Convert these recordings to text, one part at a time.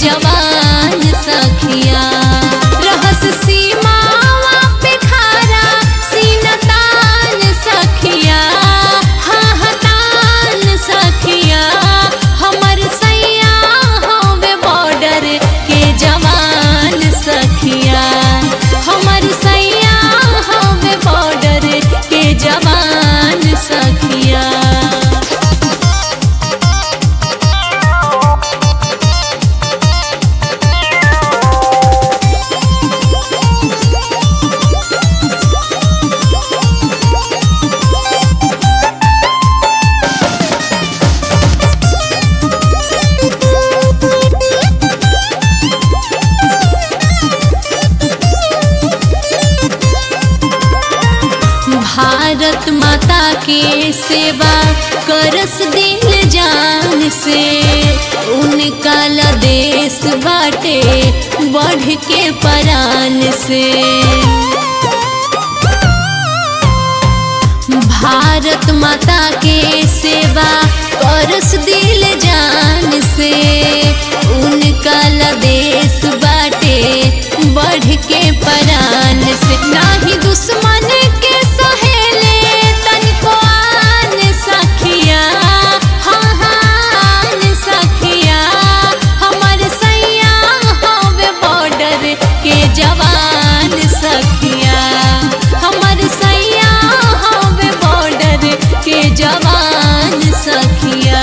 जवान सखिया रहस सीमावा पे खारा सीनतान सखिया हाँ हतान सखिया हमर सैया होवे बॉर्डर के जवान सखिया हमर सैया होवे बॉर्डर के जवान सखिया भारत माता के सेवा करस दिल जान से उनका ला देश बाटे बढ़ के परान से भारत माता के सेवा करस दिल जान से उनका ला देश बाटे बढ़ के परान से नाही दुश्मन के सहेले तनिको आन सखिया हाँ हाँ सखिया हमर सैया हवे बॉर्डर के जवान सखिया हमर सैया हवे बॉर्डर के जवान सखिया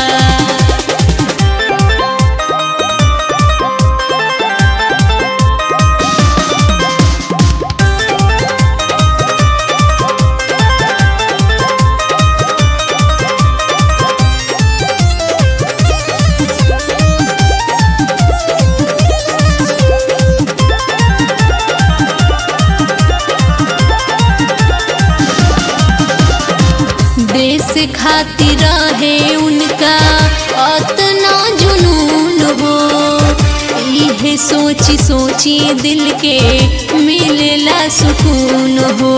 देश खातिर रहे उनका अतना जुनून हो इहे सोची सोची दिल के मिलेला सुकून हो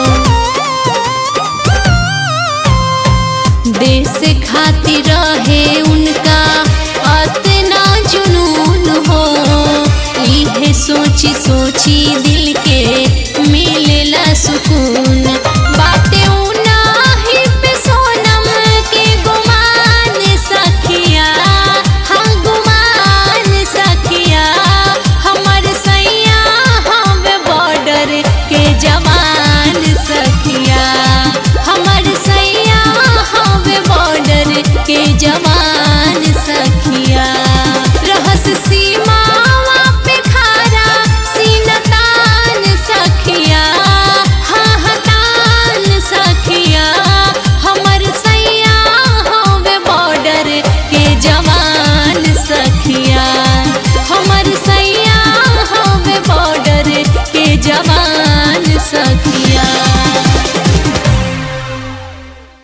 देश खातिर रहे उनका अतना जुनून हो इहे सोची सोची दिल